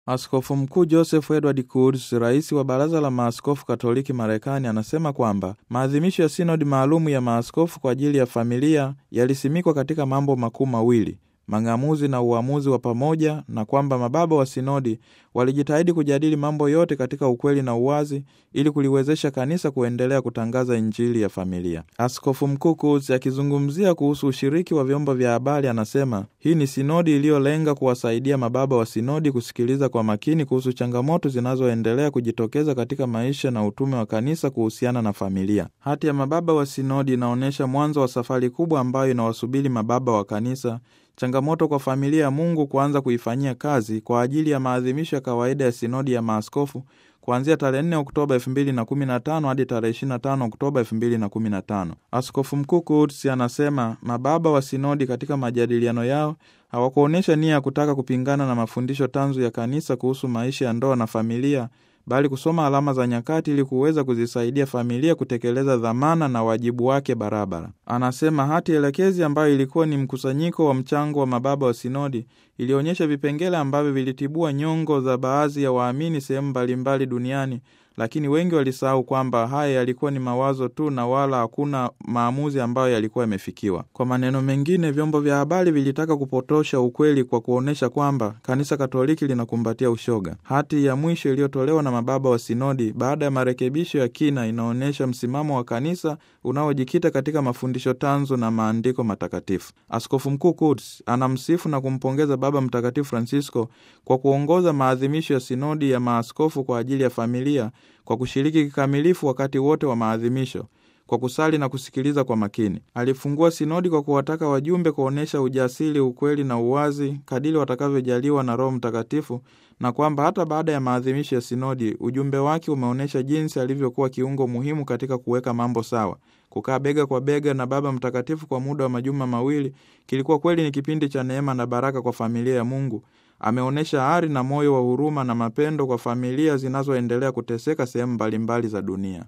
Askofu Mkuu Joseph Edward Kurz, rais wa Baraza la Maaskofu Katoliki Marekani, anasema kwamba maadhimisho ya sinodi maalumu ya maaskofu kwa ajili ya familia yalisimikwa katika mambo makuu mawili mang'amuzi na uamuzi wa pamoja, na kwamba mababa wa sinodi walijitahidi kujadili mambo yote katika ukweli na uwazi ili kuliwezesha kanisa kuendelea kutangaza injili ya familia. Askofu Mkuu Kurz akizungumzia kuhusu ushiriki wa vyombo vya habari anasema hii ni sinodi iliyolenga kuwasaidia mababa wa sinodi kusikiliza kwa makini kuhusu changamoto zinazoendelea kujitokeza katika maisha na utume wa kanisa kuhusiana na familia. Hati ya mababa wa sinodi inaonyesha mwanzo wa safari kubwa ambayo inawasubiri mababa wa kanisa changamoto kwa familia ya Mungu kuanza kuifanyia kazi kwa ajili ya maadhimisho ya kawaida ya sinodi ya maaskofu kuanzia tarehe 4 Oktoba 2015 hadi tarehe 25 Oktoba 2015. Askofu Mkuu Kurz anasema mababa wa sinodi katika majadiliano yao hawakuonyesha nia ya kutaka kupingana na mafundisho tanzu ya kanisa kuhusu maisha ya ndoa na familia bali kusoma alama za nyakati ili kuweza kuzisaidia familia kutekeleza dhamana na wajibu wake barabara. Anasema hati elekezi ambayo ilikuwa ni mkusanyiko wa mchango wa mababa wa sinodi ilionyesha vipengele ambavyo vilitibua nyongo za baadhi ya waamini sehemu mbalimbali duniani, lakini wengi walisahau kwamba haya yalikuwa ni mawazo tu na wala hakuna maamuzi ambayo yalikuwa yamefikiwa. Kwa maneno mengine, vyombo vya habari vilitaka kupotosha ukweli kwa kuonyesha kwamba kanisa Katoliki linakumbatia ushoga. Hati ya mwisho iliyotolewa na mababa wa sinodi baada ya marekebisho ya kina inaonyesha msimamo wa kanisa unaojikita katika mafundisho tanzu na maandiko matakatifu. Askofu Mkuu Kurz anamsifu na kumpongeza Baba Mtakatifu Francisco kwa kuongoza maadhimisho ya sinodi ya maaskofu kwa ajili ya familia kwa kushiriki kikamilifu wakati wote wa maadhimisho kwa kusali na kusikiliza kwa makini. Alifungua sinodi kwa kuwataka wajumbe kuonyesha ujasiri, ukweli na uwazi kadiri watakavyojaliwa na Roho Mtakatifu, na kwamba hata baada ya maadhimisho ya sinodi ujumbe wake umeonyesha jinsi alivyokuwa kiungo muhimu katika kuweka mambo sawa. Kukaa bega kwa bega na Baba Mtakatifu kwa muda wa majuma mawili kilikuwa kweli ni kipindi cha neema na baraka kwa familia ya Mungu. Ameonyesha ari na moyo wa huruma na mapendo kwa familia zinazoendelea kuteseka sehemu mbalimbali za dunia.